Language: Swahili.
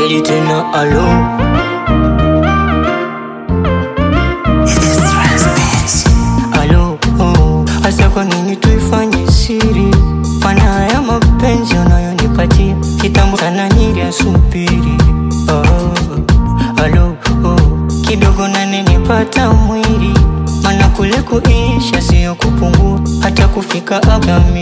pili tena alo alo oh. Hasa kwa nini tuifanye siri? Maana ya mapenzi unayonipatia kitambo sana niliyasubiri. Oh, alo oh. Kidogo nane nipata mwili, maana kule kuisha sio kupungua, hata kufika hapa